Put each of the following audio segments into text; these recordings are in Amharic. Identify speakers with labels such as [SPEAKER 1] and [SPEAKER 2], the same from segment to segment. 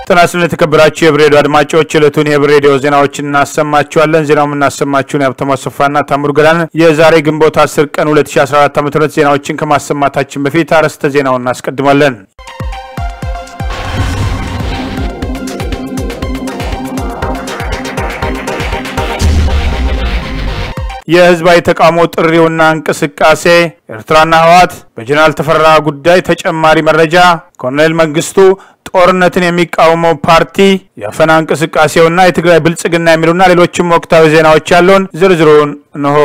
[SPEAKER 1] ጤና ይስጥልን የተከበራችሁ የህብር ሬዲዮ አድማጮች የዕለቱን የህብር ሬዲዮ ዜናዎችን እናሰማችኋለን። ዜናው የምናሰማችሁን የሀብታሙ አሰፋና ታምሩ ገዳን የዛሬ ግንቦት 10 ቀን 2014 ዓ ም ዜናዎችን ከማሰማታችን በፊት አርዕስተ ዜናውን እናስቀድማለን። የህዝባዊ ተቃውሞ ጥሪውና እንቅስቃሴ ኤርትራና ህወሓት በጀነራል ተፈራ ጉዳይ ተጨማሪ መረጃ ኮሎኔል መንግስቱ ጦርነትን የሚቃወመው ፓርቲ የአፈና እንቅስቃሴውና የትግራይ ብልጽግና የሚሉና ሌሎችም ወቅታዊ ዜናዎች ያለውን ዝርዝሩን እንሆ።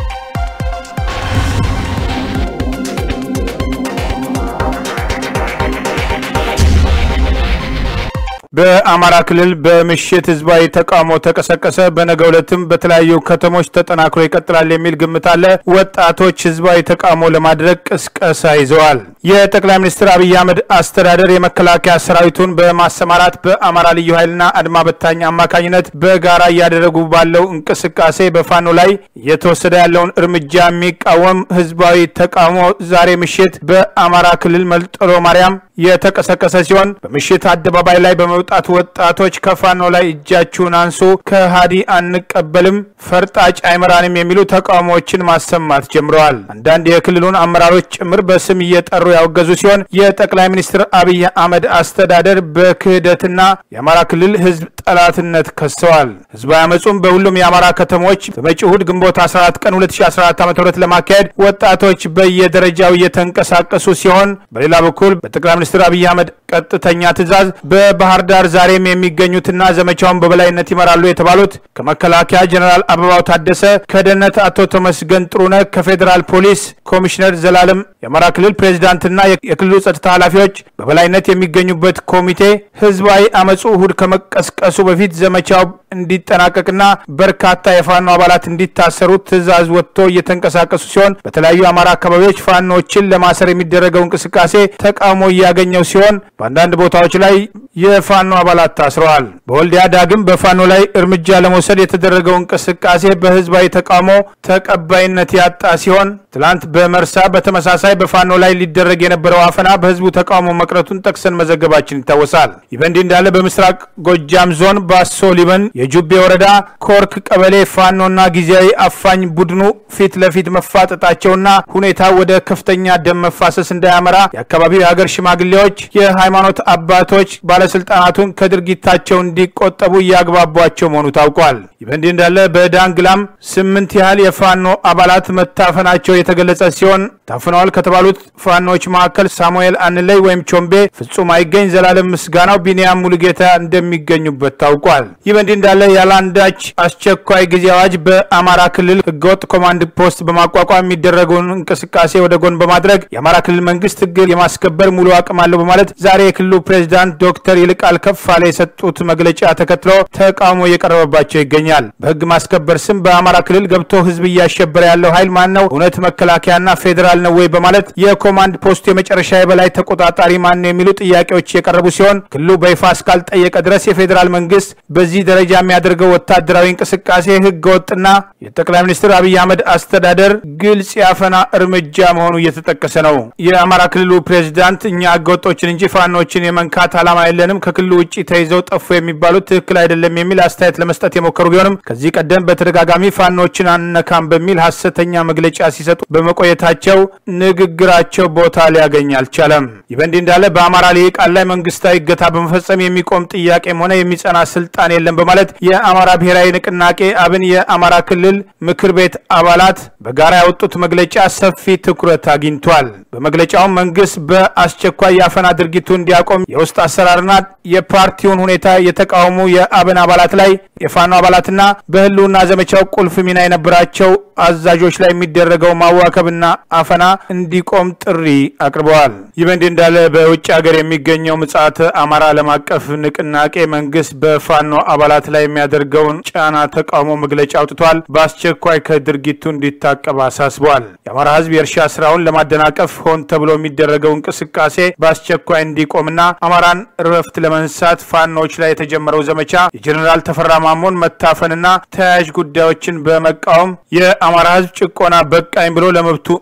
[SPEAKER 1] በአማራ ክልል በምሽት ህዝባዊ ተቃውሞ ተቀሰቀሰ። በነገው ዕለትም በተለያዩ ከተሞች ተጠናክሮ ይቀጥላል የሚል ግምት አለ። ወጣቶች ህዝባዊ ተቃውሞ ለማድረግ ቅስቀሳ ይዘዋል። የጠቅላይ ሚኒስትር አብይ አህመድ አስተዳደር የመከላከያ ሰራዊቱን በማሰማራት በአማራ ልዩ ኃይልና አድማ በታኝ አማካኝነት በጋራ እያደረጉ ባለው እንቅስቃሴ በፋኖ ላይ እየተወሰደ ያለውን እርምጃ የሚቃወም ህዝባዊ ተቃውሞ ዛሬ ምሽት በአማራ ክልል መልጠሎ ማርያም የተቀሰቀሰ ሲሆን በምሽት አደባባይ ላይ በመውጣት ወጣቶች ከፋኖ ላይ እጃችሁን አንሱ፣ ከሃዲ አንቀበልም፣ ፈርጣጭ አይመራንም የሚሉ ተቃውሞዎችን ማሰማት ጀምረዋል። አንዳንድ የክልሉን አመራሮች ጭምር በስም እየጠሩ ያወገዙ ሲሆን የጠቅላይ ሚኒስትር አብይ አህመድ አስተዳደር በክህደትና የአማራ ክልል ህዝብ ጠላትነት ከሰዋል። ህዝባዊ አመፁም በሁሉም የአማራ ከተሞች በመጪው እሁድ ግንቦት 14 ቀን 2014 ዓ ም ለማካሄድ ወጣቶች በየደረጃው እየተንቀሳቀሱ ሲሆን በሌላ በኩል በጠቅላይ ሚኒስትር አብይ አህመድ ቀጥተኛ ትዕዛዝ በባህር ዳር ዛሬም የሚገኙትና ዘመቻውን በበላይነት ይመራሉ የተባሉት ከመከላከያ ጀኔራል አበባው ታደሰ፣ ከደህንነት አቶ ተመስገን ጥሩነህ፣ ከፌዴራል ፖሊስ ኮሚሽነር ዘላለም የአማራ ክልል ፕሬዚዳንትና የክልሉ ጸጥታ ኃላፊዎች በበላይነት የሚገኙበት ኮሚቴ ህዝባዊ አመፁ እሁድ ከመቀስቀሱ በፊት ዘመቻው እንዲጠናቀቅና በርካታ የፋኖ አባላት እንዲታሰሩ ትዕዛዝ ወጥቶ እየተንቀሳቀሱ ሲሆን በተለያዩ አማራ አካባቢዎች ፋኖችን ለማሰር የሚደረገው እንቅስቃሴ ተቃውሞ እያገኘው ሲሆን በአንዳንድ ቦታዎች ላይ የፋኖ አባላት ታስረዋል። በወልዲያ ዳግም በፋኖ ላይ እርምጃ ለመውሰድ የተደረገው እንቅስቃሴ በህዝባዊ ተቃውሞ ተቀባይነት ያጣ ሲሆን ትላንት በመርሳ በተመሳሳይ በፋኖ ላይ ሊደረግ የነበረው አፈና በህዝቡ ተቃውሞ መቅረቱን ጠቅሰን መዘገባችን ይታወሳል። ይህ በእንዲህ እንዳለ በምስራቅ ጎጃም ዞን ባሶ ሊበን የጁቤ ወረዳ ኮርክ ቀበሌ ፋኖና ጊዜያዊ አፋኝ ቡድኑ ፊት ለፊት መፋጠጣቸውና ሁኔታ ወደ ከፍተኛ ደም መፋሰስ እንዳያመራ የአካባቢው የሀገር ሽማግሌዎች፣ የሃይማኖት አባቶች ባለስልጣናቱን ከድርጊታቸው እንዲቆጠቡ እያግባቧቸው መሆኑ ታውቋል። ይህ በእንዲህ እንዳለ በዳንግላም ስምንት ያህል የፋኖ አባላት መታፈናቸው የተገለጸ ሲሆን ታፍነዋል ከተባሉት ፋኖች መካከል ሳሙኤል አንለይ ወይም ቾምቤ፣ ፍጹም አይገኝ፣ ዘላለም ምስጋናው፣ ቢንያም ሙሉጌታ እንደሚገኙበት ታውቋል። ይህ በእንዲህ እንዳለ ያለአንዳች አስቸኳይ ጊዜ አዋጅ በአማራ ክልል ህገወጥ ኮማንድ ፖስት በማቋቋም የሚደረገውን እንቅስቃሴ ወደ ጎን በማድረግ የአማራ ክልል መንግስት ህግ የማስከበር ሙሉ አቅም አለው በማለት ዛሬ የክልሉ ፕሬዚዳንት ዶክተር ይልቃል ከፋለ የሰጡት መግለጫ ተከትሎ ተቃውሞ እየቀረበባቸው ይገኛል። በህግ ማስከበር ስም በአማራ ክልል ገብቶ ህዝብ እያሸበረ ያለው ኃይል ማን ነው? እውነት መከላከያና ፌዴራል ነው ወይ? በማለት የኮማንድ ፖስቱ የመጨረሻ የበላይ ተቆጣጣሪ ማን ነው የሚሉ ጥያቄዎች የቀረቡ ሲሆን ክልሉ በይፋ እስካልጠየቀ ድረስ የፌዴራል መንግስት በዚህ ደረጃ የሚያደርገው ወታደራዊ እንቅስቃሴ ህገ ወጥና የጠቅላይ ሚኒስትር አብይ አህመድ አስተዳደር ግልጽ ያፈና እርምጃ መሆኑ እየተጠቀሰ ነው። የአማራ ክልሉ ፕሬዚዳንት እኛ ህገወጦችን እንጂ ፋኖችን የመንካት ዓላማ የለንም፣ ከክልሉ ውጭ ተይዘው ጠፉ የሚባሉት ትክክል አይደለም የሚል አስተያየት ለመስጠት የሞከሩ ቢሆንም ከዚህ ቀደም በተደጋጋሚ ፋኖችን አንነካም በሚል ሀሰተኛ መግለጫ ሲሰጡ በመቆየታቸው ንግግራቸው ቦታ ሊያገኝ አልቻለም። ይህ በእንዲህ እንዳለ በአማራ ልሂቃን ላይ መንግስታዊ እገታ በመፈጸም የሚቆም ጥያቄም ሆነ የሚጸና ስልጣን የለም በማለት የአማራ ብሔራዊ ንቅናቄ አብን የአማራ ክልል ምክር ቤት አባላት በጋራ ያወጡት መግለጫ ሰፊ ትኩረት አግኝቷል። በመግለጫውም መንግስት በአስቸኳይ የአፈና ድርጊቱ እንዲያቆም የውስጥ አሰራርና የፓርቲውን ሁኔታ የተቃወሙ የአብን አባላት ላይ የፋኖ አባላትና በህልውና ዘመቻው ቁልፍ ሚና የነበራቸው አዛዦች ላይ የሚደረገው ማዋከብና አፈና እንዲቆም ጥሪ አቅርበዋል። ይህ በእንዲህ እንዳለ በውጭ ሀገር የሚገኘው ምጽአተ አማራ ዓለም አቀፍ ንቅናቄ መንግስት በፋኖ አባላት ላይ የሚያደርገውን ጫና ተቃውሞ መግለጫ አውጥቷል። በአስቸኳይ ከድርጊቱ እንዲታቀብ አሳስበዋል። የአማራ ህዝብ የእርሻ ስራውን ለማደናቀፍ ሆን ተብሎ የሚደረገው እንቅስቃሴ በአስቸኳይ እንዲቆምና አማራን እረፍት ለመንሳት ፋኖች ላይ የተጀመረው ዘመቻ የጀኔራል ተፈራ ማሞን መታፈንና ተያያዥ ጉዳዮችን በመቃወም የአማራ ህዝብ ጭቆና በቃኝ ብሎ ለመብቱ እንዲና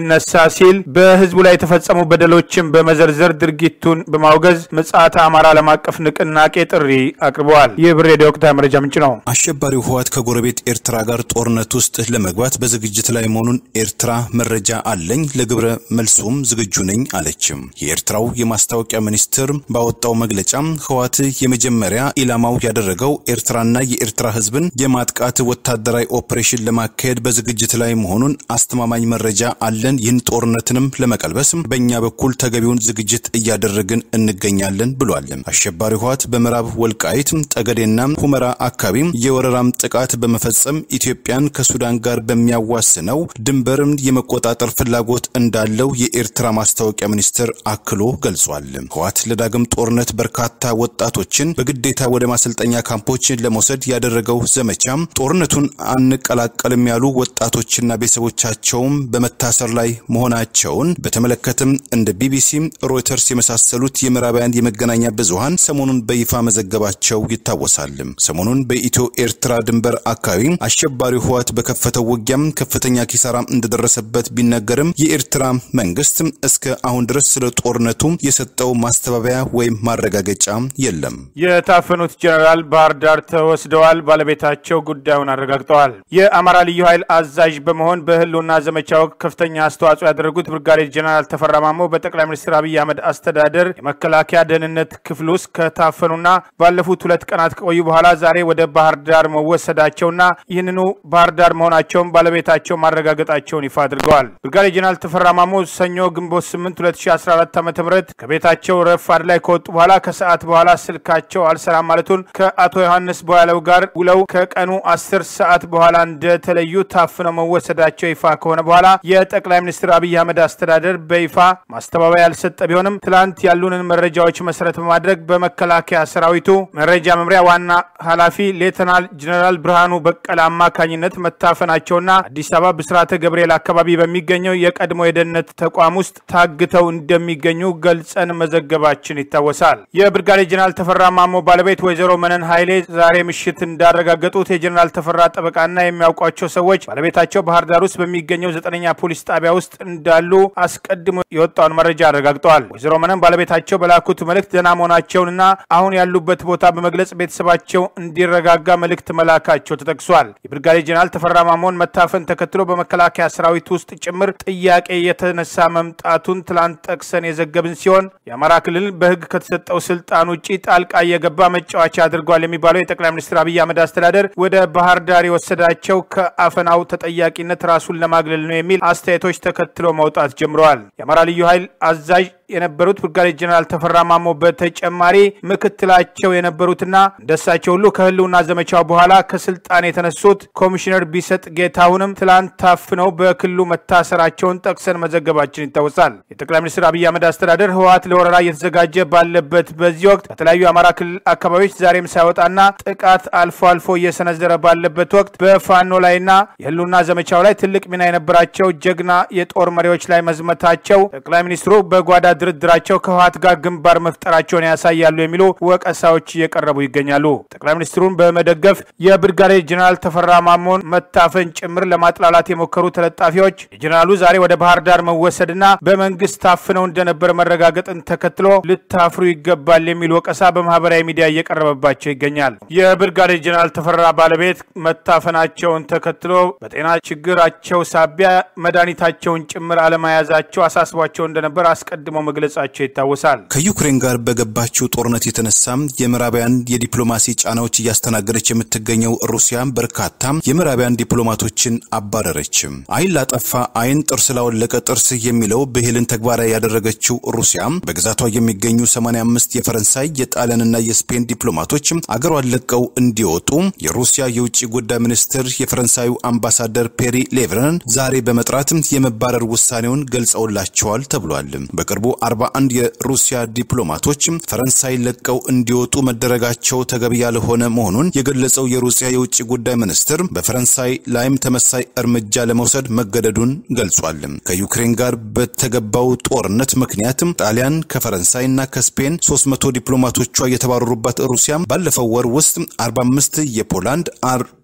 [SPEAKER 1] ይነሳ ሲል በህዝቡ ላይ የተፈጸሙ በደሎችን በመዘርዘር ድርጊቱን በማውገዝ ምጽአተ አማራ ዓለም አቀፍ ንቅናቄ ጥሪ አቅርበዋል። ይህ ብር ሬዲዮ ወቅታዊ መረጃ ምንጭ ነው።
[SPEAKER 2] አሸባሪው ህወሓት ከጎረቤት ኤርትራ ጋር ጦርነት ውስጥ ለመግባት በዝግጅት ላይ መሆኑን ኤርትራ መረጃ አለኝ፣ ለግብረ መልሱም ዝግጁ ነኝ አለችም። የኤርትራው የማስታወቂያ ሚኒስትር ባወጣው መግለጫ ህወሓት የመጀመሪያ ኢላማው ያደረገው ኤርትራና የኤርትራ ህዝብን የማጥቃት ወታደራዊ ኦፕሬሽን ለማካሄድ በዝግጅት ላይ መሆኑን አስተማማኝ መረጃ አለን። ይህን ጦርነትንም ለመቀልበስ በእኛ በኩል ተገቢውን ዝግጅት እያደረግን እንገኛለን ብሏል። አሸባሪ ህወሓት በምዕራብ ወልቃይት ጠገዴና ሁመራ አካባቢ የወረራም ጥቃት በመፈጸም ኢትዮጵያን ከሱዳን ጋር በሚያዋስነው ድንበርን የመቆጣጠር ፍላጎት እንዳለው የኤርትራ ማስታወቂያ ሚኒስትር አክሎ ገልጿል። ህወሓት ለዳግም ጦርነት በርካታ ወጣቶችን በግዴታ ወደ ማሰልጠኛ ካምፖች ለመውሰድ ያደረገው ዘመቻ ጦርነቱን አንቀላቀልም ያሉ ወጣቶችና ቤተሰቦቻቸውም በመታሰር ላይ መሆናቸውን በተመለከተም እንደ ቢቢሲ፣ ሮይተርስ የመሳሰሉት የምዕራባውያን የመገናኛ ብዙሃን ሰሞኑን በይፋ መዘገባቸው ይታወሳል። ሰሞኑን በኢትዮ ኤርትራ ድንበር አካባቢ አሸባሪው ህወሓት በከፈተው ውጊያም ከፍተኛ ኪሳራ እንደደረሰበት ቢነገርም የኤርትራ መንግስት እስከ አሁን ድረስ ስለ ጦርነቱ የሰጠው ማስተባበያ ወይም ማረጋገጫ የለም።
[SPEAKER 1] የታፈኑት ጀኔራል ባህር ዳር ተወስደዋል። ባለቤታቸው ጉዳዩን አረጋግጠዋል። የአማራ ልዩ ኃይል አዛዥ በመሆን በህልውና ዘመቻ ወቅት ከፍተኛ አስተዋጽኦ ያደረጉት ብርጋዴር ጀኔራል ተፈራ ማሞ በጠቅላይ ሚኒስትር አብይ አህመድ አስተዳደር የመከላከያ ደህንነት ክፍል ውስጥ ከታፈኑና ባለፉት ሁለት ቀናት ከቆዩ በኋላ ዛሬ ወደ ባህር ዳር መወሰዳቸውና ይህንኑ ባህር ዳር መሆናቸውን ባለቤታቸው ማረጋገጣቸውን ይፋ አድርገዋል። ብርጋዴር ጀኔራል ተፈራ ማሞ ሰኞ ግንቦት 8 2014 ዓ ም ከቤታቸው ረፋድ ላይ ከወጡ በኋላ ከሰዓት በኋላ ስልካቸው አልሰራም ማለቱን ከአቶ ዮሐንስ ቦያለው ጋር ውለው ከቀኑ 10 ሰዓት በኋላ እንደተለዩ ታፍነው መወሰዳቸው ይፋ ከሆነ በኋላ የጠቅላይ ሚኒስትር አብይ አህመድ አስተዳደር በይፋ ማስተባበያ ያልሰጠ ቢሆንም ትላንት ያሉንን መረጃዎች መሰረት በማድረግ በመከላከያ ሰራዊቱ መረጃ መምሪያ ዋና ኃላፊ ሌተናል ጀኔራል ብርሃኑ በቀለ አማካኝነት መታፈናቸውና አዲስ አበባ ብስራተ ገብርኤል አካባቢ በሚገኘው የቀድሞ የደህንነት ተቋም ውስጥ ታግተው እንደሚገኙ ገልጸን መዘገባችን ይታወሳል። የብርጋዴር ጀኔራል ተፈራ ማሞ ባለቤት ወይዘሮ መነን ኃይሌ ዛሬ ምሽት እንዳረጋገጡት የጀኔራል ተፈራ ጠበቃና የሚያውቋቸው ሰዎች ባለቤታቸው ባህር ዳር ውስጥ በሚገኘው ዘጠነኛ ፖሊስ ጣቢያ ውስጥ እንዳሉ አስቀድሞ የወጣውን መረጃ አረጋግጠዋል። ወይዘሮ መነን ባለቤታቸው በላኩት መልእክት ደህና መሆናቸውንና አሁን ያሉበት ቦታ በመግለጽ ቤተሰባቸው እንዲረጋጋ መልእክት መላካቸው ተጠቅሷል። የብርጋዴር ጀኔራል ተፈራ ማሞን መታፈን ተከትሎ በመከላከያ ሰራዊት ውስጥ ጭምር ጥያቄ የተነሳ መምጣቱን ትላንት ጠቅሰን የዘገብን ሲሆን የአማራ ክልል በሕግ ከተሰጠው ስልጣን ውጭ ጣልቃ እየገባ መጫወቻ አድርጓል የሚባለው የጠቅላይ ሚኒስትር አብይ አህመድ አስተዳደር ወደ ባህር ዳር የወሰዳቸው ከአፈናው ተጠያቂነት ራሱን ለማግለል ነው የሚል አስተያየቶች ተከትሎ መውጣት ጀምረዋል። የአማራ ልዩ ኃይል አዛዥ የነበሩት ብርጋዴር ጀኔራል ተፈራ ማሞ በተጨማሪ ምክትላቸው የነበሩትና እንደሳቸው ሁሉ ከህልውና ዘመቻው በኋላ ከስልጣን የተነሱት ኮሚሽነር ቢሰጥ ጌታሁንም ትላንት ታፍነው በክልሉ መታሰራቸውን ጠቅሰን መዘገባችን ይታወሳል። የጠቅላይ ሚኒስትር አብይ አህመድ አስተዳደር ህወሓት ለወረራ እየተዘጋጀ ባለበት በዚህ ወቅት በተለያዩ የአማራ ክልል አካባቢዎች ዛሬም ሳይወጣና ጥቃት አልፎ አልፎ እየሰነዘረ ባለበት ወቅት በፋኖ ላይና የህልውና ዘመቻው ላይ ትልቅ ሚና የነበራቸው ጀግና የጦር መሪዎች ላይ መዝመታቸው ጠቅላይ ሚኒስትሩ በጓዳ ድርድራቸው ከህወሓት ጋር ግንባር መፍጠራቸውን ያሳያሉ የሚሉ ወቀሳዎች እየቀረቡ ይገኛሉ። ጠቅላይ ሚኒስትሩን በመደገፍ የብርጋዴር ጀኔራል ተፈራ ማሞን መታፈን ጭምር ለማጥላላት የሞከሩ ተለጣፊዎች የጀኔራሉ ዛሬ ወደ ባህር ዳር መወሰድና በመንግስት ታፍነው እንደነበር መረጋገጥን ተከትሎ ልታፍሩ ይገባል የሚል ወቀሳ በማህበራዊ ሚዲያ እየቀረበባቸው ይገኛል። የብርጋዴር ጀኔራል ተፈራ ባለቤት መታፈናቸውን ተከትሎ በጤና ችግራቸው ሳቢያ መድኃኒታቸውን ጭምር አለመያዛቸው አሳስቧቸው እንደነበር አስቀድመው መግለጻቸው ይታወሳል።
[SPEAKER 2] ከዩክሬን ጋር በገባችው ጦርነት የተነሳም የምዕራባውያን የዲፕሎማሲ ጫናዎች እያስተናገደች የምትገኘው ሩሲያ በርካታ የምዕራባውያን ዲፕሎማቶችን አባረረች። አይን ላጠፋ አይን፣ ጥርስ ላወለቀ ጥርስ የሚለው ብሂልን ተግባራዊ ያደረገችው ሩሲያ በግዛቷ የሚገኙ 85 የፈረንሳይ የጣሊያንና የስፔን ዲፕሎማቶች አገሯን ለቀው እንዲወጡ የሩሲያ የውጭ ጉዳይ ሚኒስትር የፈረንሳዩ አምባሳደር ፔሪ ሌቭረን ዛሬ በመጥራት የመባረር ውሳኔውን ገልጸውላቸዋል ተብሏል። በቅርቡ 41 የሩሲያ ዲፕሎማቶች ፈረንሳይ ለቀው እንዲወጡ መደረጋቸው ተገቢ ያልሆነ መሆኑን የገለጸው የሩሲያ የውጭ ጉዳይ ሚኒስትር በፈረንሳይ ላይም ተመሳይ እርምጃ ለመውሰድ መገደዱን ገልጿል። ከዩክሬን ጋር በተገባው ጦርነት ምክንያት ጣሊያን ከፈረንሳይና ከስፔን 300 ዲፕሎማቶቿ የተባረሩባት ሩሲያ ባለፈው ወር ውስጥ 45 የፖላንድ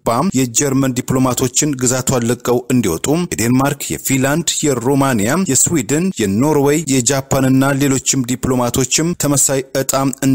[SPEAKER 2] የጀርመን ዲፕሎማቶችን ግዛቷን ለቀው እንዲወጡ የዴንማርክ፣ የፊንላንድ፣ የሮማኒያ፣ የስዊድን፣ የኖርዌይ፣ የጃፓንና ሌሎችም ዲፕሎማቶችም ተመሳይ እጣ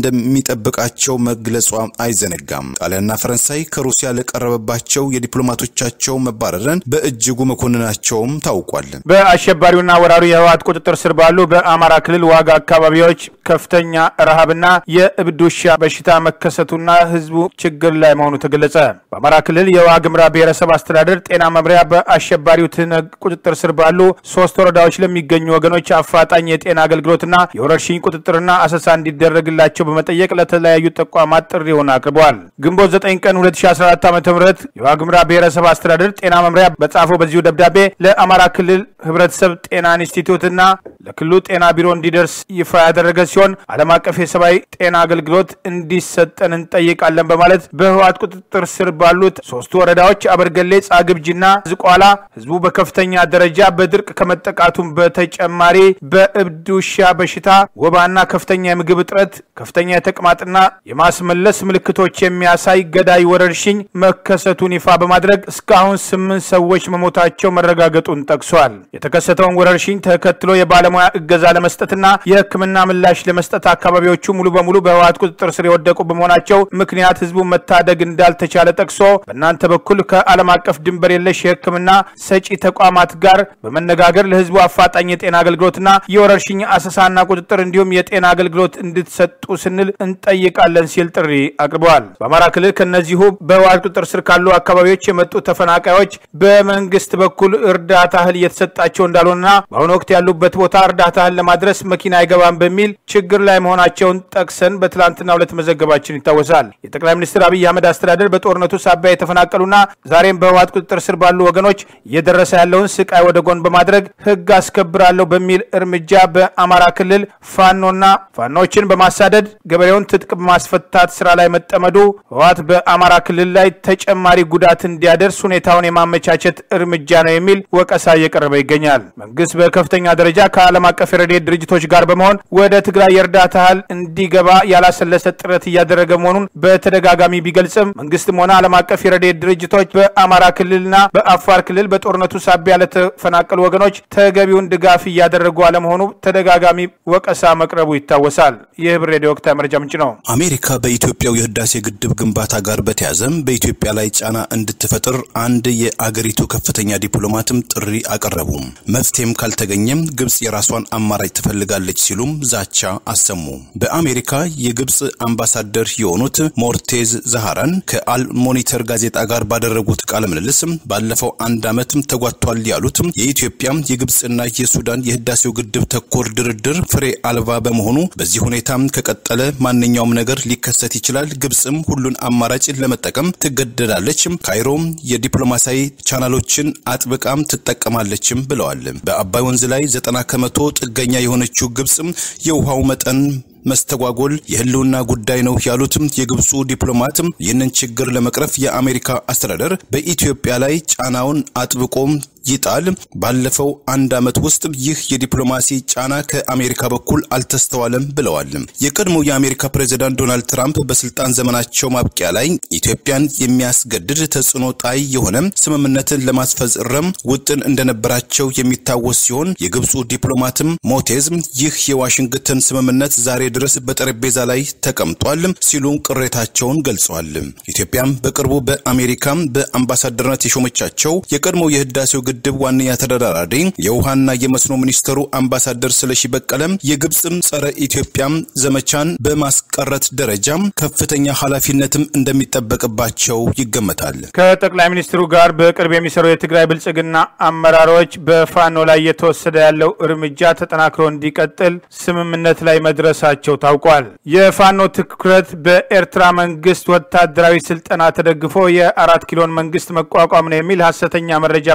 [SPEAKER 2] እንደሚጠብቃቸው መግለጿ አይዘነጋም። ጣሊያንና ፈረንሳይ ከሩሲያ ለቀረበባቸው የዲፕሎማቶቻቸው መባረርን በእጅጉ መኮንናቸውም ታውቋል።
[SPEAKER 1] በአሸባሪውና ወራሪ የህወሓት ቁጥጥር ስር ባሉ በአማራ ክልል ዋጋ አካባቢዎች ከፍተኛ ረሃብና የእብድ ውሻ በሽታ መከሰቱና ህዝቡ ችግር ላይ መሆኑ ተገለጸ። በአማራ ክልል የዋግምራ ብሔረሰብ አስተዳደር ጤና መምሪያ በአሸባሪው ትነግ ቁጥጥር ስር ባሉ ሶስት ወረዳዎች ለሚገኙ ወገኖች አፋጣኝ የጤና አገልግሎትና የወረርሽኝ ቁጥጥርና አሰሳ እንዲደረግላቸው በመጠየቅ ለተለያዩ ተቋማት ጥሪውን አቅርበዋል። ግንቦት 9 ቀን 2014 ዓ ም የዋግምራ ብሔረሰብ አስተዳደር ጤና መምሪያ በጻፈው በዚሁ ደብዳቤ ለአማራ ክልል ህብረተሰብ ጤና ኢንስቲትዩትና ለክልሉ ጤና ቢሮ እንዲደርስ ይፋ ያደረገ ሲሆን ዓለም አቀፍ የሰብአዊ ጤና አገልግሎት እንዲሰጠን እንጠይቃለን በማለት በህወሓት ቁጥጥር ስር ባሉት ሶስቱ ወረዳዎች አበርገሌ፣ ጻግብጂና ዝቋላ ህዝቡ በከፍተኛ ደረጃ በድርቅ ከመጠቃቱም በተጨማሪ በእብድ ውሻ በሽታ፣ ወባና ከፍተኛ የምግብ እጥረት፣ ከፍተኛ የተቅማጥና የማስመለስ ምልክቶች የሚያሳይ ገዳይ ወረርሽኝ መከሰቱን ይፋ በማድረግ እስካሁን ስምንት ሰዎች መሞታቸው መረጋገጡን ጠቅሷል። የተከሰተውን ወረርሽኝ ተከትሎ የባለሙያ እገዛ ለመስጠትና የሕክምና ምላሽ ለመስጠት አካባቢዎቹ ሙሉ በሙሉ በህወሓት ቁጥጥር ስር የወደቁ በመሆናቸው ምክንያት ህዝቡን መታደግ እንዳልተቻለ ጠቅሶ በእናንተ በኩል ከዓለም አቀፍ ድንበር የለሽ የሕክምና ሰጪ ተቋማት ጋር በመነጋገር ለህዝቡ አፋጣኝ የጤና አገልግሎትና የወረርሽኝ አሰሳና ቁጥጥር እንዲሁም የጤና አገልግሎት እንድትሰጡ ስንል እንጠይቃለን ሲል ጥሪ አቅርበዋል። በአማራ ክልል ከነዚሁ በህወሓት ቁጥጥር ስር ካሉ አካባቢዎች የመጡ ተፈናቃዮች በመንግስት በኩል እርዳታ እህል እየተሰጣቸው እንዳልሆነና በአሁኑ ወቅት ያሉበት ቦታ እርዳታ እህል ለማድረስ መኪና አይገባም በሚል ችግር ላይ መሆናቸውን ጠቅሰን በትላንትና ሁለት መዘገባችን ይታወሳል። የጠቅላይ ሚኒስትር አብይ አህመድ አስተዳደር በጦርነቱ ሳቢያ የተፈናቀሉና ዛሬም በህወሓት ቁጥጥር ስር ባሉ ወገኖች እየደረሰ ያለውን ስቃይ ወደ ጎን በማድረግ ህግ አስከብራለሁ በሚል እርምጃ በአማራ ክልል ፋኖና ፋኖችን በማሳደድ ገበሬውን ትጥቅ በማስፈታት ስራ ላይ መጠመዱ ህወሓት በአማራ ክልል ላይ ተጨማሪ ጉዳት እንዲያደርስ ሁኔታውን የማመቻቸት እርምጃ ነው የሚል ወቀሳ እየቀረበ ይገኛል። መንግስት በከፍተኛ ደረጃ ከዓለም አቀፍ የረድኤት ድርጅቶች ጋር በመሆን ወደ ትግራይ የእርዳታ እህል እንዲገባ ያላሰለሰ ጥረት እያደረገ መሆኑን በተደጋጋሚ ቢገልጽም መንግስትም ሆነ ዓለም አቀፍ የረድኤት ድርጅቶች በአማራ ክልልና በአፋር ክልል በጦርነቱ ሳቢያ ለተፈናቀሉ ወገኖች ተገቢውን ድጋፍ እያደረጉ አለመሆኑ ተደጋጋሚ ወቀሳ መቅረቡ ይታወሳል። ይህ ብር ሬዲዮ ወቅታዊ መረጃ ምንጭ ነው።
[SPEAKER 2] አሜሪካ በኢትዮጵያው የህዳሴ ግድብ ግንባታ ጋር በተያዘም በኢትዮጵያ ላይ ጫና እንድትፈጥር አንድ የአገሪቱ ከፍተኛ ዲፕሎማትም ጥሪ አቀረቡ። መፍትሄም ካልተገኘም ግብጽ የራሷን አማራጭ ትፈልጋለች ሲሉም ዛቻ አሰሙ። በአሜሪካ የግብጽ አምባሳደር የሆኑት ሞርቴዝ ዛሃራን ከአል ሞኒተር ጋዜጣ ጋር ባደረጉት ቃለ ምልልስ ባለፈው አንድ ዓመትም ተጓቷል ያሉት የኢትዮጵያ የግብጽና የሱዳን የህዳሴው ግድብ ተኮር ድርድር ፍሬ አልባ በመሆኑ በዚህ ሁኔታ ከቀጠለ ማንኛውም ነገር ሊከሰት ይችላል። ግብጽም ሁሉን አማራጭ ለመጠቀም ትገደዳለች። ካይሮም የዲፕሎማሲያዊ ቻናሎችን አጥብቃም ትጠቀማለችም ብለዋል። በአባይ ወንዝ ላይ ዘጠና ከመቶ ጥገኛ የሆነችው ግብጽም የውሃው መጠን መስተጓጎል የህልውና ጉዳይ ነው ያሉትም የግብፁ ዲፕሎማትም ይህንን ችግር ለመቅረፍ የአሜሪካ አስተዳደር በኢትዮጵያ ላይ ጫናውን አጥብቆም ይጣል። ባለፈው አንድ ዓመት ውስጥ ይህ የዲፕሎማሲ ጫና ከአሜሪካ በኩል አልተስተዋለም ብለዋል። የቀድሞው የአሜሪካ ፕሬዚዳንት ዶናልድ ትራምፕ በስልጣን ዘመናቸው ማብቂያ ላይ ኢትዮጵያን የሚያስገድድ ተጽዕኖ ጣይ የሆነ ስምምነትን ለማስፈጸም ውጥን እንደነበራቸው የሚታወስ ሲሆን የግብፁ ዲፕሎማትም ሞቴዝ ይህ የዋሽንግተን ስምምነት ዛሬ ድረስ በጠረጴዛ ላይ ተቀምጧል ሲሉ ቅሬታቸውን ገልጸዋል። ኢትዮጵያም በቅርቡ በአሜሪካ በአምባሳደርነት የሾመቻቸው የቀድሞ የህዳሴው ግድብ ዋነኛ ተደራዳሪ የውሃና የመስኖ ሚኒስትሩ አምባሳደር ስለሺ በቀለም የግብፅም ጸረ ኢትዮጵያም ዘመቻን በማስቀረት ደረጃም ከፍተኛ ኃላፊነትም እንደሚጠበቅባቸው ይገመታል።
[SPEAKER 1] ከጠቅላይ ሚኒስትሩ ጋር በቅርብ የሚሰሩ የትግራይ ብልጽግና አመራሮች በፋኖ ላይ እየተወሰደ ያለው እርምጃ ተጠናክሮ እንዲቀጥል ስምምነት ላይ መድረሳቸው ታውቋል። የፋኖ ትኩረት በኤርትራ መንግስት ወታደራዊ ስልጠና ተደግፎ የአራት ኪሎን መንግስት መቋቋም ነው የሚል ሀሰተኛ መረጃ በማሰራጨት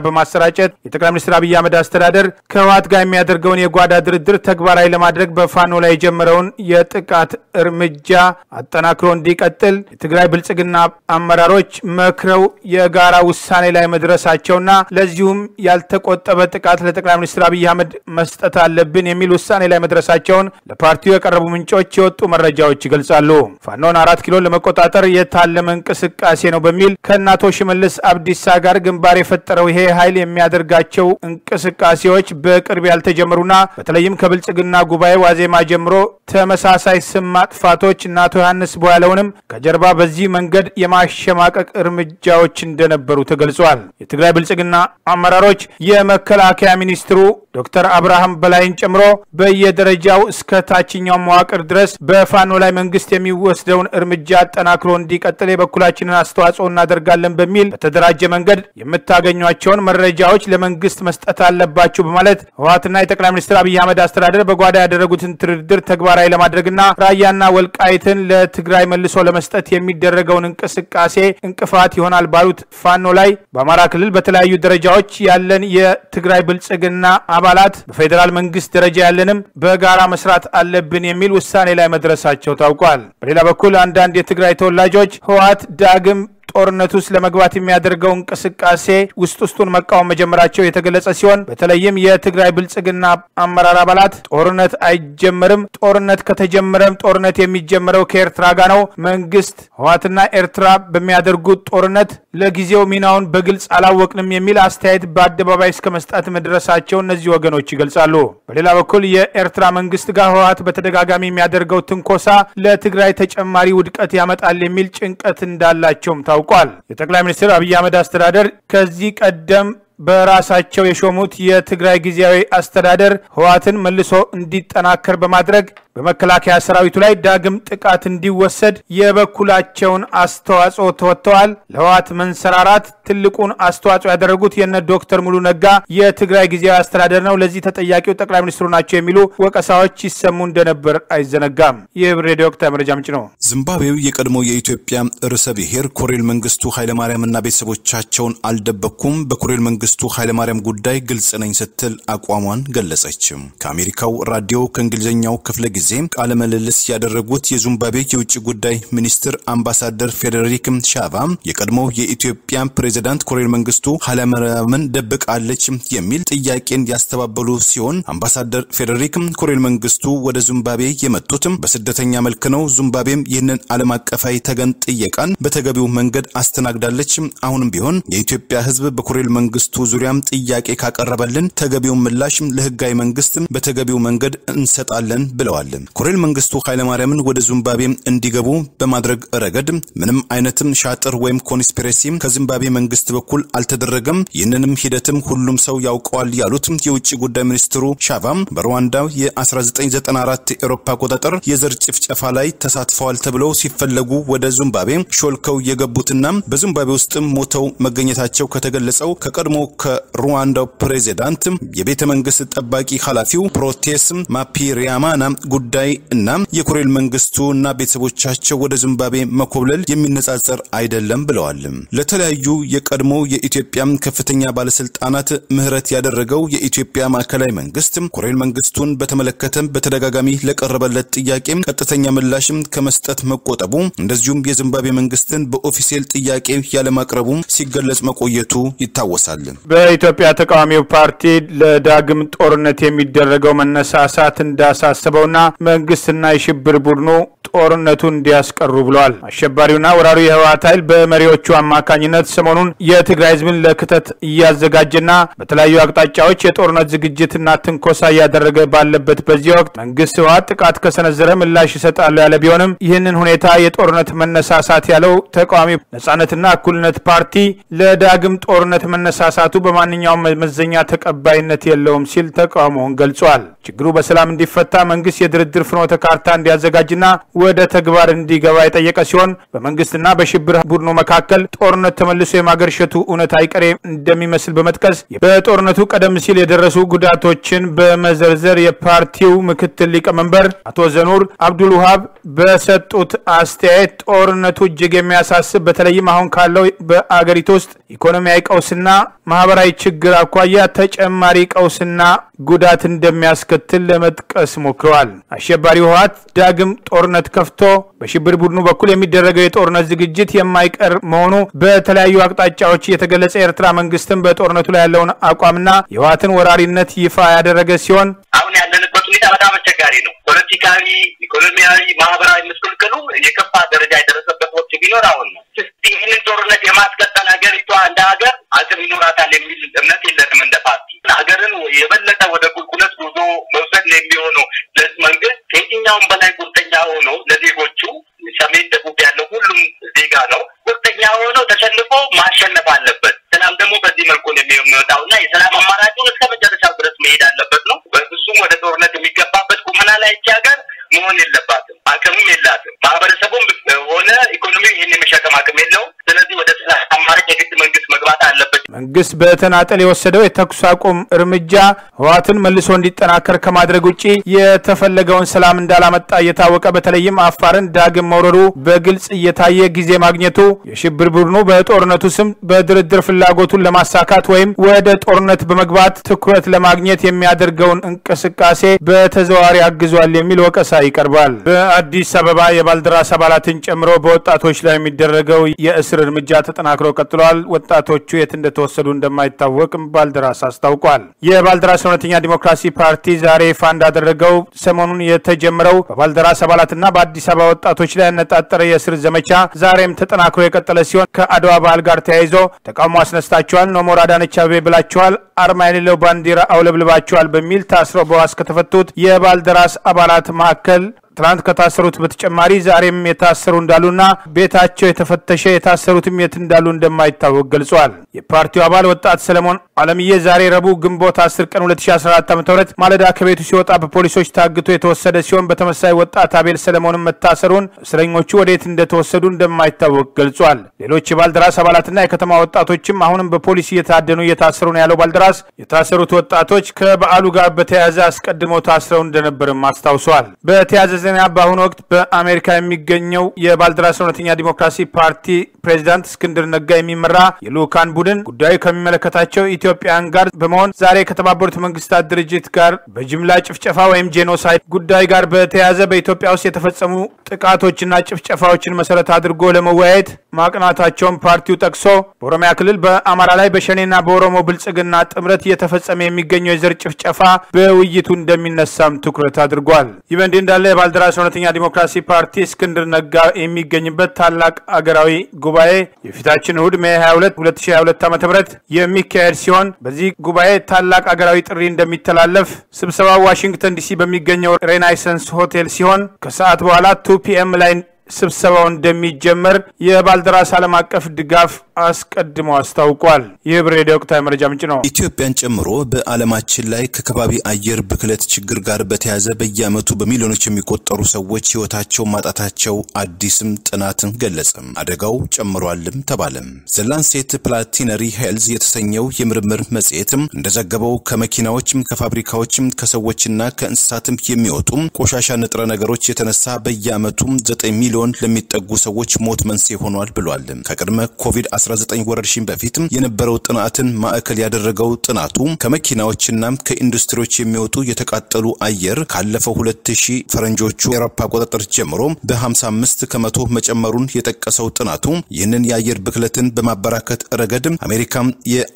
[SPEAKER 1] በማሰራጨት የጠቅላይ ሚኒስትር አብይ አህመድ አስተዳደር ከህወሓት ጋር የሚያደርገውን የጓዳ ድርድር ተግባራዊ ለማድረግ በፋኖ ላይ የጀመረውን የጥቃት እርምጃ አጠናክሮ እንዲቀጥል የትግራይ ብልጽግና አመራሮች መክረው የጋራ ውሳኔ ላይ መድረሳቸውና ለዚሁም ያልተቆጠበ ጥቃት ለጠቅላይ ሚኒስትር አብይ አህመድ መስጠት አለብን የሚል ውሳኔ ላይ መድረሳቸውን ለፓርቲው የቀረቡ ምንጮች የወጡ መረጃዎች ይገልጻሉ። ፋኖን አራት ኪሎን ለመቆጣጠር የታለመ እንቅስቃሴ ነው በሚል ከእናቶ ሽመልስ አብዲሳ ጋር ግንባር የፈጠረው ይሄ ኃይል የሚያደርጋቸው እንቅስቃሴዎች በቅርብ ያልተጀመሩና በተለይም ከብልጽግና ጉባኤ ዋዜማ ጀምሮ ተመሳሳይ ስም ማጥፋቶች እና አቶ ዮሐንስ ቦያለውንም ከጀርባ በዚህ መንገድ የማሸማቀቅ እርምጃዎች እንደነበሩ ተገልጿል። የትግራይ ብልጽግና አመራሮች የመከላከያ ሚኒስትሩ ዶክተር አብርሃም በላይን ጨምሮ በየደረጃው እስከ ታችኛው መዋቅር ድረስ በፋኖ ላይ መንግስት የሚወስደውን እርምጃ አጠናክሮ እንዲቀጥል የበኩላችንን አስተዋጽኦ እናደርጋለን በሚል በተደራጀ መንገድ የምታገኟቸውን መረጃዎች ለመንግስት መስጠት አለባችሁ በማለት ህወሓትና የጠቅላይ ሚኒስትር አብይ አህመድ አስተዳደር በጓዳ ያደረጉትን ድርድር ተግባራዊ ለማድረግና ራያና ወልቃይትን ለትግራይ መልሶ ለመስጠት የሚደረገውን እንቅስቃሴ እንቅፋት ይሆናል ባሉት ፋኖ ላይ በአማራ ክልል በተለያዩ ደረጃዎች ያለን የትግራይ ብልጽግና አባላት በፌዴራል መንግስት ደረጃ ያለንም በጋራ መስራት አለብን የሚል ውሳኔ ላይ መድረሳቸው ታውቋል። በሌላ በኩል አንዳንድ የትግራይ ተወላጆች ህወሓት ዳግም ጦርነት ውስጥ ለመግባት የሚያደርገው እንቅስቃሴ ውስጥ ውስጡን መቃወም መጀመራቸው የተገለጸ ሲሆን በተለይም የትግራይ ብልጽግና አመራር አባላት ጦርነት አይጀመርም፣ ጦርነት ከተጀመረም ጦርነት የሚጀመረው ከኤርትራ ጋር ነው። መንግስት ህወሓትና ኤርትራ በሚያደርጉት ጦርነት ለጊዜው ሚናውን በግልጽ አላወቅንም የሚል አስተያየት በአደባባይ እስከ መስጠት መድረሳቸው እነዚህ ወገኖች ይገልጻሉ። በሌላ በኩል የኤርትራ መንግስት ጋር ህወሓት በተደጋጋሚ የሚያደርገው ትንኮሳ ለትግራይ ተጨማሪ ውድቀት ያመጣል የሚል ጭንቀት እንዳላቸውም ታውቋል። የጠቅላይ ሚኒስትር አብይ አህመድ አስተዳደር ከዚህ ቀደም በራሳቸው የሾሙት የትግራይ ጊዜያዊ አስተዳደር ህወሓትን መልሶ እንዲጠናከር በማድረግ በመከላከያ ሰራዊቱ ላይ ዳግም ጥቃት እንዲወሰድ የበኩላቸውን አስተዋጽኦ ተወጥተዋል። ለህወሓት መንሰራራት ትልቁን አስተዋጽኦ ያደረጉት የነ ዶክተር ሙሉ ነጋ የትግራይ ጊዜያዊ አስተዳደር ነው፣ ለዚህ ተጠያቂው ጠቅላይ ሚኒስትሩ ናቸው የሚሉ ወቀሳዎች ይሰሙ እንደነበር አይዘነጋም። ይህ ሬዲዮ ወቅታዊ መረጃ ምንጭ ነው።
[SPEAKER 2] ዚምባብዌው የቀድሞ የኢትዮጵያ ርዕሰ ብሔር ኮሎኔል መንግስቱ ኃይለማርያምና ቤተሰቦቻቸውን አልደበኩም፣ በኮሎኔል መንግስቱ ኃይለማርያም ጉዳይ ግልጽ ነኝ ስትል አቋሟን ገለጸችም። ከአሜሪካው ራዲዮ ከእንግሊዝኛው ክፍለ ጊዜ ቃለ ምልልስ ያደረጉት የዚምባብዌ የውጭ ጉዳይ ሚኒስትር አምባሳደር ፌዴሪክ ሻቫ የቀድሞው የኢትዮጵያ ፕሬዚዳንት ኮሎኔል መንግስቱ ኃይለማርያምን ደብቃለች የሚል ጥያቄን ያስተባበሉ ሲሆን አምባሳደር ፌዴሪክ ኮሎኔል መንግስቱ ወደ ዚምባብዌ የመጡትም በስደተኛ መልክ ነው። ዚምባብዌም ይህንን ዓለም አቀፋዊ ተገን ጥየቃን በተገቢው መንገድ አስተናግዳለች። አሁንም ቢሆን የኢትዮጵያ ሕዝብ በኮሎኔል መንግስቱ ዙሪያም ጥያቄ ካቀረበልን ተገቢውን ምላሽ ለህጋዊ መንግስት በተገቢው መንገድ እንሰጣለን ብለዋል። ኮሎኔል መንግስቱ ኃይለማርያምን ወደ ዚምባብዌ እንዲገቡ በማድረግ ረገድ ምንም አይነትም ሻጥር ወይም ኮንስፒሬሲ ከዚምባብዌ መንግስት በኩል አልተደረገም። ይህንንም ሂደትም ሁሉም ሰው ያውቀዋል ያሉት የውጭ ጉዳይ ሚኒስትሩ ሻቫም በሩዋንዳ የ1994 ኤሮፓ አቆጣጠር የዘር ጭፍጨፋ ላይ ተሳትፈዋል ተብለው ሲፈለጉ ወደ ዚምባብዌ ሾልከው የገቡትና በዚምባብዌ ውስጥም ሞተው መገኘታቸው ከተገለጸው ከቀድሞ ከሩዋንዳው ፕሬዚዳንት የቤተ መንግስት ጠባቂ ኃላፊው ፕሮቴስ ማፒሪያማና ጉዳይ እና የኮሎኔል መንግስቱ እና ቤተሰቦቻቸው ወደ ዚምባብዌ መኮብለል የሚነጻጸር አይደለም ብለዋል። ለተለያዩ የቀድሞ የኢትዮጵያ ከፍተኛ ባለስልጣናት ምህረት ያደረገው የኢትዮጵያ ማዕከላዊ መንግስት ኮሎኔል መንግስቱን በተመለከተ በተደጋጋሚ ለቀረበለት ጥያቄ ቀጥተኛ ምላሽም ከመስጠት መቆጠቡ እንደዚሁም የዚምባብዌ መንግስትን በኦፊሴል ጥያቄ ያለማቅረቡ ሲገለጽ መቆየቱ ይታወሳል።
[SPEAKER 1] በኢትዮጵያ ተቃዋሚው ፓርቲ ለዳግም ጦርነት የሚደረገው መነሳሳት እንዳሳሰበውና መንግስትና የሽብር ቡድኑ ጦርነቱን እንዲያስቀሩ ብለዋል። አሸባሪውና ወራሪው የህወሓት ኃይል በመሪዎቹ አማካኝነት ሰሞኑን የትግራይ ህዝብን ለክተት እያዘጋጀና በተለያዩ አቅጣጫዎች የጦርነት ዝግጅትና ትንኮሳ እያደረገ ባለበት በዚህ ወቅት መንግስት ህወሓት ጥቃት ከሰነዘረ ምላሽ ይሰጣሉ ያለ ቢሆንም ይህንን ሁኔታ የጦርነት መነሳሳት ያለው ተቃዋሚ ነጻነትና እኩልነት ፓርቲ ለዳግም ጦርነት መነሳሳቱ በማንኛውም መመዘኛ ተቀባይነት የለውም ሲል ተቃውሞውን ገልጿል። ችግሩ በሰላም እንዲፈታ መንግስት የድርድር ፍኖተ ካርታ እንዲያዘጋጅና ወደ ተግባር እንዲገባ የጠየቀ ሲሆን በመንግስትና በሽብር ቡድኑ መካከል ጦርነት ተመልሶ የማገርሸቱ እውነት አይቀሬ እንደሚመስል በመጥቀስ በጦርነቱ ቀደም ሲል የደረሱ ጉዳቶችን በመዘርዘር የፓርቲው ምክትል ሊቀመንበር አቶ ዘኑር አብዱል ውሃብ በሰጡት አስተያየት ጦርነቱ እጅግ የሚያሳስብ በተለይም አሁን ካለው በአገሪቱ ውስጥ ኢኮኖሚያዊ ቀውስና ማህበራዊ ችግር አኳያ ተጨማሪ ቀውስና ጉዳት እንደሚያስከትል ለመጥቀስ ሞክረዋል። አሸባሪ ህወሓት ዳግም ጦርነት ከፍቶ በሽብር ቡድኑ በኩል የሚደረገው የጦርነት ዝግጅት የማይቀር መሆኑ በተለያዩ አቅጣጫዎች የተገለጸ የኤርትራ መንግስትም በጦርነቱ ላይ ያለውን አቋምና የህወሓትን ወራሪነት ይፋ ያደረገ ሲሆን
[SPEAKER 3] አሁን ያለንበት ሁኔታ በጣም አስቸጋሪ ነው። ፖለቲካዊ፣ ኢኮኖሚያዊ፣ ማህበራዊ ምስቅልቅሉ የከፋ ደረጃ የደረሰበት ወቅት ቢኖር አሁን ነው። ይህንን ጦርነት የማስቀጠል ሀገሪቷ እንደ ሀገር አቅም ይኖራታል የሚል እምነት የለንም። እንደ ፓርቲ ሀገርን የበለጠ ወደ ቁልቁለት ጉዞ መውሰድ የሚሆነው ለዚህ መንግስት ከየትኛውም በላይ ቁርጠኛ ሆኖ ለዜጎቹ ሰሜን፣ ደቡብ ያለው ሁሉም ዜጋ ነው ቁርጠኛ ሆኖ ተሸንፎ ማሸነፍ አለበት። ሰላም ደግሞ በዚህ መልኩ ነው የሚወጣው እና የሰላም አማራጩን እስከ መጨረሻው ድረስ መሄድ አለበት ነው። በፍጹም ወደ ጦርነት የሚገባበት ቁመና ላይ ይቺ ሀገር መሆን የለባትም። አቅምም የላትም። ማህበረሰቡም ሆነ ኢኮኖሚ ይህን የመሸከም አቅም የለውም። ስለዚህ ወደ ሰላም አማራጭ የግድ መንግስት መግባት አለበት።
[SPEAKER 1] መንግስት በተናጠል የወሰደው የተኩስ አቁም እርምጃ ህወሓትን መልሶ እንዲጠናከር ከማድረግ ውጭ የተፈለገውን ሰላም እንዳላመጣ እየታወቀ በተለይም አፋርን ዳግም መውረሩ በግልጽ እየታየ ጊዜ ማግኘቱ የሽብር ቡድኑ በጦርነቱ ስም በድርድር ፍላጎቱን ለማሳካት ወይም ወደ ጦርነት በመግባት ትኩረት ለማግኘት የሚያደርገውን እንቅስቃሴ በተዘዋዋሪ አግዟል የሚል ወቀሳ ይቀርባል። በአዲስ አበባ የባልደራስ አባላትን ጨምሮ በወጣቶች ላይ የሚደረገው የእስር እርምጃ ተጠናክሮ ቀጥሏል። ወጣቶቹ የት እንደተወሰዱ እንደማይታወቅም ባልደራስ አስታውቋል። የባልደራስ እውነተኛ ዲሞክራሲ ፓርቲ ዛሬ ይፋ እንዳደረገው ሰሞኑን የተጀመረው በባልደራስ አባላትና በአዲስ አበባ ወጣቶች ላይ ያነጣጠረ የእስር ዘመቻ ዛሬም ተጠናክሮ የቀጠለ ሲሆን ከአድዋ በዓል ጋር ተያይዞ ተቃውሞ አስነስታችኋል፣ ኖሞር አዳነች አቤቤ ብላችኋል፣ አርማ የሌለው ባንዲራ አውለብልባችኋል በሚል ታስረው በዋስ ከተፈቱት የባልደራስ አባላት መካከል ትናንት ከታሰሩት በተጨማሪ ዛሬም የታሰሩ እንዳሉና ቤታቸው የተፈተሸ የታሰሩትም የት እንዳሉ እንደማይታወቅ ገልጿል። የፓርቲው አባል ወጣት ሰለሞን አለምዬ ዛሬ ረቡዕ ግንቦት 10 ቀን 2014 ዓ ም ማለዳ ከቤቱ ሲወጣ በፖሊሶች ታግቶ የተወሰደ ሲሆን በተመሳይ ወጣት አቤል ሰለሞንም መታሰሩን እስረኞቹ ወዴት እንደተወሰዱ እንደማይታወቅ ገልጿል። ሌሎች የባልደራስ አባላትና የከተማ ወጣቶችም አሁንም በፖሊስ እየታደኑ እየታሰሩ ነው ያለው ባልደራስ የታሰሩት ወጣቶች ከበዓሉ ጋር በተያያዘ አስቀድመው ታስረው እንደነበርም አስታውሷል። በተያያዘ ዜና በአሁኑ ወቅት በአሜሪካ የሚገኘው የባልደራስ እውነተኛ ዲሞክራሲ ፓርቲ ፕሬዚዳንት እስክንድር ነጋ የሚመራ የልኡካን ቡድን ጉዳዩ ከሚመለከታቸው ኢትዮጵያን ጋር በመሆን ዛሬ ከተባበሩት መንግስታት ድርጅት ጋር በጅምላ ጭፍጨፋ ወይም ጄኖሳይድ ጉዳይ ጋር በተያያዘ በኢትዮጵያ ውስጥ የተፈጸሙ ጥቃቶችና ጭፍጨፋዎችን መሰረት አድርጎ ለመወያየት ማቅናታቸውን ፓርቲው ጠቅሶ በኦሮሚያ ክልል በአማራ ላይ በሸኔና በኦሮሞ ብልጽግና ጥምረት እየተፈጸመ የሚገኘው የዘር ጭፍጨፋ በውይይቱ እንደሚነሳም ትኩረት አድርጓል። ይህ በእንዲህ እንዳለ የባልደራስ እውነተኛ ዲሞክራሲ ፓርቲ እስክንድር ነጋ የሚገኝበት ታላቅ አገራዊ ጉባኤ የፊታችን እሁድ ሜ 22 2022 ዓ ም የሚካሄድ ሲሆን በዚህ ጉባኤ ታላቅ አገራዊ ጥሪ እንደሚተላለፍ ስብሰባው ዋሽንግተን ዲሲ በሚገኘው ሬናይሰንስ ሆቴል ሲሆን ከሰዓት በኋላ ቱ ፒኤም ላይ ስብሰባው እንደሚጀመር የባልደራስ ዓለም አቀፍ ድጋፍ አስቀድሞ አስታውቋል። ይህ ብሬድ ወቅታዊ መረጃ ምንጭ ነው።
[SPEAKER 2] ኢትዮጵያን ጨምሮ በዓለማችን ላይ ከከባቢ አየር ብክለት ችግር ጋር በተያያዘ በየዓመቱ በሚሊዮኖች የሚቆጠሩ ሰዎች ሕይወታቸው ማጣታቸው አዲስም ጥናትን ገለጸም። አደጋው ጨምሯልም ተባለም። ዘላንሴት ፕላቲነሪ ሄልዝ የተሰኘው የምርምር መጽሔትም እንደዘገበው ከመኪናዎችም ከፋብሪካዎችም ከሰዎችና ከእንስሳትም የሚወጡ ቆሻሻ ንጥረ ነገሮች የተነሳ በየዓመቱ ዘጠኝ ሚሊዮን ለሚጠጉ ሰዎች ሞት መንስኤ ሆኗል ብሏል። ከቅድመ ኮቪድ-19 ወረርሽኝ በፊት የነበረው ጥናትን ማዕከል ያደረገው ጥናቱ ከመኪናዎችና ከኢንዱስትሪዎች የሚወጡ የተቃጠሉ አየር ካለፈው 2000 ፈረንጆቹ የአውሮፓ አቆጣጠር ጀምሮ በ55 ከመቶ መጨመሩን የጠቀሰው ጥናቱ ይህንን የአየር ብክለትን በማበራከት ረገድ አሜሪካም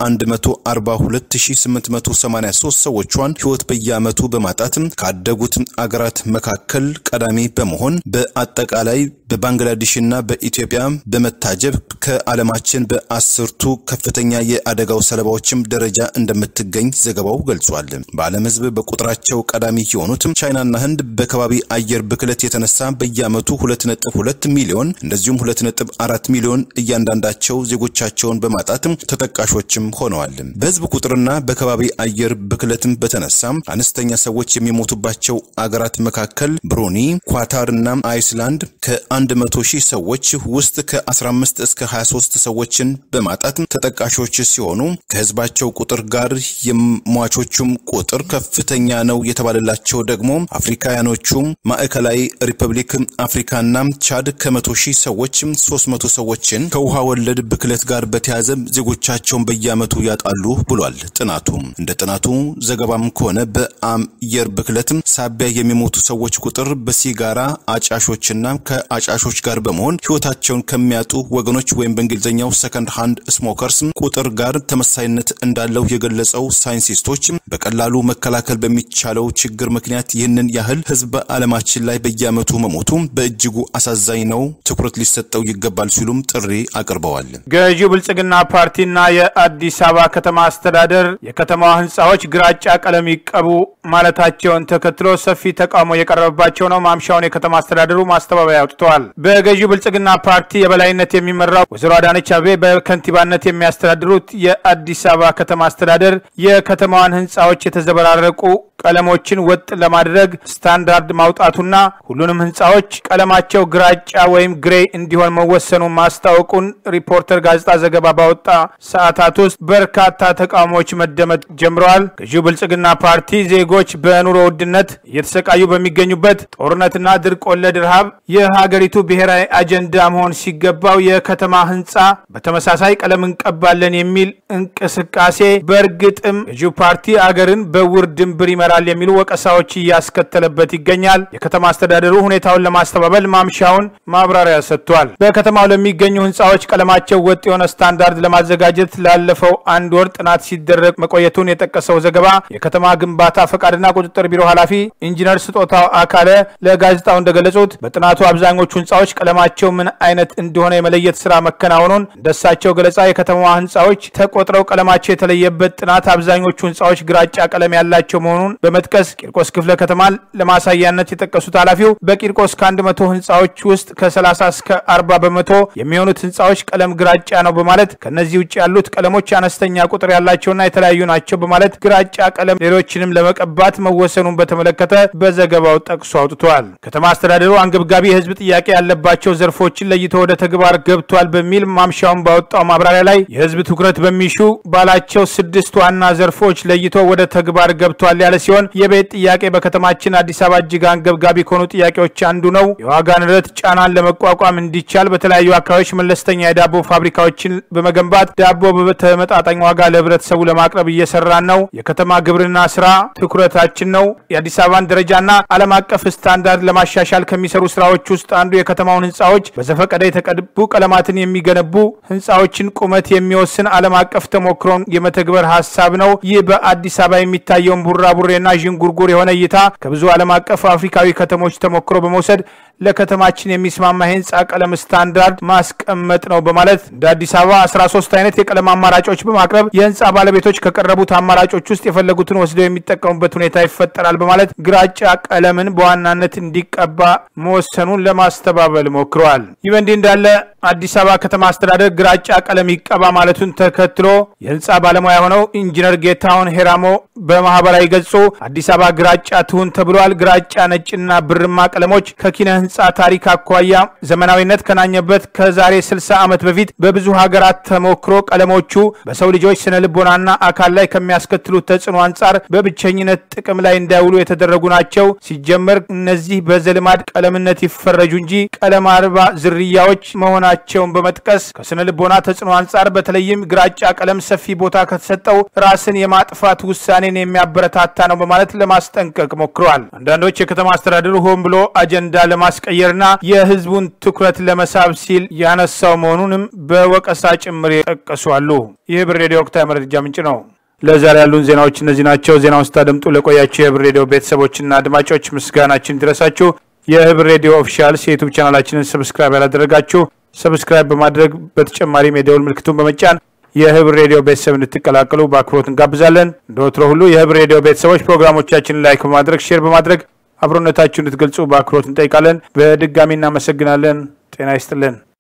[SPEAKER 2] የ104883 ሰዎቿን ሕይወት በየዓመቱ በማጣት ካደጉት አገራት መካከል ቀዳሚ በመሆን በአጠቃላይ በባንግላዴሽና በኢትዮጵያ በመታጀብ ከዓለማችን በአስርቱ ከፍተኛ የአደጋው ሰለባዎችም ደረጃ እንደምትገኝ ዘገባው ገልጿል። በዓለም ሕዝብ በቁጥራቸው ቀዳሚ የሆኑት ቻይናና ህንድ በከባቢ አየር ብክለት የተነሳ በየዓመቱ 2.2 ሚሊዮን እንደዚሁም 2.4 ሚሊዮን እያንዳንዳቸው ዜጎቻቸውን በማጣት ተጠቃሾችም ሆነዋል። በህዝብ ቁጥርና በከባቢ አየር ብክለትም በተነሳ አነስተኛ ሰዎች የሚሞቱባቸው አገራት መካከል ብሩኒ፣ ኳታር እና አይስላንድ ከ በ100 ሺህ ሰዎች ውስጥ ከ15 እስከ 23 ሰዎችን በማጣት ተጠቃሾች ሲሆኑ ከህዝባቸው ቁጥር ጋር የሟቾቹም ቁጥር ከፍተኛ ነው የተባለላቸው ደግሞ አፍሪካውያኖቹ ማዕከላዊ ሪፐብሊክ አፍሪካና ቻድ ከመቶ ሺህ ሰዎች 300 ሰዎችን ከውሃ ወለድ ብክለት ጋር በተያያዘ ዜጎቻቸውን በየዓመቱ ያጣሉ ብሏል ጥናቱ። እንደ ጥናቱ ዘገባም ከሆነ በአየር ብክለት ሳቢያ የሚሞቱ ሰዎች ቁጥር በሲጋራ አጫሾችና ከአጫሾች ጋር በመሆን ህይወታቸውን ከሚያጡ ወገኖች ወይም በእንግሊዝኛው ሰከንድ ሃንድ ስሞከርስ ቁጥር ጋር ተመሳይነት እንዳለው የገለጸው ሳይንቲስቶች በቀላሉ መከላከል በሚቻለው ችግር ምክንያት ይህንን ያህል ህዝብ በዓለማችን ላይ በየዓመቱ መሞቱ በእጅጉ አሳዛኝ ነው፣ ትኩረት ሊሰጠው ይገባል ሲሉም ጥሪ አቅርበዋል።
[SPEAKER 1] ገዢው ብልጽግና ፓርቲና የአዲስ አበባ ከተማ አስተዳደር የከተማዋ ህንፃዎች ግራጫ ቀለም ይቀቡ ማለታቸውን ተከትሎ ሰፊ ተቃውሞ የቀረበባቸው ነው። ማምሻውን የከተማ አስተዳደሩ ማስተባበያ አውጥተዋል። በገዢው ብልጽግና ፓርቲ የበላይነት የሚመራው ወይዘሮ አዳነች አቤቤ በከንቲባነት የሚያስተዳድሩት የአዲስ አበባ ከተማ አስተዳደር የከተማዋን ህንፃዎች የተዘበራረቁ ቀለሞችን ወጥ ለማድረግ ስታንዳርድ ማውጣቱና ሁሉንም ህንፃዎች ቀለማቸው ግራጫ ወይም ግሬ እንዲሆን መወሰኑን ማስታወቁን ሪፖርተር ጋዜጣ ዘገባ ባወጣ ሰዓታት ውስጥ በርካታ ተቃውሞዎች መደመጥ ጀምረዋል። ገዢው ብልጽግና ፓርቲ ዜጎች በኑሮ ውድነት እየተሰቃዩ በሚገኙበት ጦርነትና ድርቅ ወለድ ረሃብ የሀገሪቱ ብሔራዊ አጀንዳ መሆን ሲገባው የከተማ ህንፃ በተመሳሳይ ቀለም እንቀባለን የሚል እንቅስቃሴ በእርግጥም ገዢው ፓርቲ አገርን በውር ድንብር ይመራል የሚሉ ወቀሳዎች እያስከተለበት ይገኛል። የከተማ አስተዳደሩ ሁኔታውን ለማስተባበል ማምሻውን ማብራሪያ ሰጥቷል። በከተማው ለሚገኙ ህንፃዎች ቀለማቸው ወጥ የሆነ ስታንዳርድ ለማዘጋጀት ላለፈው አንድ ወር ጥናት ሲደረግ መቆየቱን የጠቀሰው ዘገባ የከተማ ግንባታ ፈቃድና ቁጥጥር ቢሮ ኃላፊ ኢንጂነር ስጦታው አካለ ለጋዜጣው እንደገለጹት በጥናቱ አብዛኞቹ ህንፃዎች ቀለማቸው ምን አይነት እንደሆነ የመለየት ስራ መከናወኑን እንደሳቸው ገለጻ የከተማዋ ህንፃዎች ተቆጥረው ቀለማቸው የተለየበት ጥናት አብዛኞቹ ህንፃዎች ግራጫ ቀለም ያላቸው መሆኑን በመጥቀስ ቂርቆስ ክፍለ ከተማ ለማሳያነት የጠቀሱት ኃላፊው በቂርቆስ ከአንድ መቶ ህንፃዎች ውስጥ ከ30 እስከ 40 በመቶ የሚሆኑት ህንፃዎች ቀለም ግራጫ ነው በማለት ከነዚህ ውጭ ያሉት ቀለሞች አነስተኛ ቁጥር ያላቸውና የተለያዩ ናቸው በማለት ግራጫ ቀለም ሌሎችንም ለመቀባት መወሰኑን በተመለከተ በዘገባው ጠቅሶ አውጥቷል። ከተማ አስተዳደሩ አንገብጋቢ የህዝብ ጥያቄ ያለባቸው ዘርፎችን ለይቶ ወደ ተግባር ገብቷል በሚል ማምሻውን ባወጣው ማብራሪያ ላይ የህዝብ ትኩረት በሚሹ ባላቸው ስድስት ዋና ዘርፎች ለይቶ ወደ ተግባር ገብቷል ያለ ሲሆን የቤት ጥያቄ በከተማችን አዲስ አበባ እጅግ አንገብጋቢ ከሆኑ ጥያቄዎች አንዱ ነው። የዋጋ ንረት ጫናን ለመቋቋም እንዲቻል በተለያዩ አካባቢዎች መለስተኛ የዳቦ ፋብሪካዎችን በመገንባት ዳቦ በተመጣጣኝ ዋጋ ለህብረተሰቡ ለማቅረብ እየሰራን ነው። የከተማ ግብርና ስራ ትኩረታችን ነው። የአዲስ አበባን ደረጃና ዓለም አቀፍ ስታንዳርድ ለማሻሻል ከሚሰሩ ስራዎች ውስጥ አንዱ የከተማውን ህንፃዎች በዘፈቀደ የተቀቡ ቀለማትን የሚገነቡ ህንፃዎችን ቁመት የሚወስን ዓለም አቀፍ ተሞክሮን የመተግበር ሀሳብ ነው። ይህ በአዲስ አበባ የሚታየውን ቡራቡሬና ዥንጉርጉር የሆነ እይታ ከብዙ ዓለም አቀፍ አፍሪካዊ ከተሞች ተሞክሮ በመውሰድ ለከተማችን የሚስማማ የህንፃ ቀለም ስታንዳርድ ማስቀመጥ ነው በማለት እንደ አዲስ አበባ 13 አይነት የቀለም አማራጮች በማቅረብ የህንፃ ባለቤቶች ከቀረቡት አማራጮች ውስጥ የፈለጉትን ወስደው የሚጠቀሙበት ሁኔታ ይፈጠራል በማለት ግራጫ ቀለምን በዋናነት እንዲቀባ መወሰኑን ለማስተባበል ሞክረዋል። ይህ በእንዲህ እንዳለ አዲስ አበባ ከተማ አስተዳደር ግራጫ ቀለም ይቀባ ማለቱን ተከትሎ የህንፃ ባለሙያ የሆነው ኢንጂነር ጌታሁን ሄራሞ በማህበራዊ ገጹ አዲስ አበባ ግራጫ ትሁን ተብሏል። ግራጫ፣ ነጭና ብርማ ቀለሞች ከኪነ ህንፃ ታሪክ አኳያ ዘመናዊነት ከናኘበት ከዛሬ 60 ዓመት በፊት በብዙ ሀገራት ተሞክሮ ቀለሞቹ በሰው ልጆች ስነ ልቦናና አካል ላይ ከሚያስከትሉት ተጽዕኖ አንጻር በብቸኝነት ጥቅም ላይ እንዳይውሉ የተደረጉ ናቸው። ሲጀመር እነዚህ በዘልማድ ቀለምነት ይፈረጁ እንጂ ቀለም አልባ ዝርያዎች መሆናቸውን በመጥቀስ ከስነ ልቦና ተጽዕኖ አንጻር በተለይም ግራጫ ቀለም ሰፊ ቦታ ከተሰጠው ራስን የማጥፋት ውሳኔን የሚያበረታታ ነው በማለት ለማስጠንቀቅ ሞክረዋል። አንዳንዶች የከተማ አስተዳደሩ ሆን ብሎ አጀንዳ ለማስቀየርና የህዝቡን ትኩረት ለመሳብ ሲል ያነሳው መሆኑንም በወቀሳ ጭምር የጠቀሱ አሉ። ይህ ብር ሬዲዮ ወቅታዊ መረጃ ምንጭ ነው። ለዛሬ ያሉን ዜናዎች እነዚህ ናቸው። ዜናውን ስታደምጡ ለቆያቸው የህብር ሬዲዮ ቤተሰቦችና አድማጮች ምስጋናችን ይድረሳችሁ። የህብር ሬዲዮ ኦፊሻልስ የዩቱብ ቻናላችንን ሰብስክራይብ ያላደረጋችሁ ሰብስክራይብ በማድረግ በተጨማሪም የደውል ምልክቱን በመጫን የህብር ሬዲዮ ቤተሰብ እንድትቀላቀሉ በአክብሮት እንጋብዛለን። እንደ ወትሮ ሁሉ የህብር ሬዲዮ ቤተሰቦች ፕሮግራሞቻችንን ላይክ በማድረግ ሼር በማድረግ አብሮነታችሁ እንድትገልጹ በአክብሮት እንጠይቃለን። በድጋሚ እናመሰግናለን። ጤና ይስጥልን።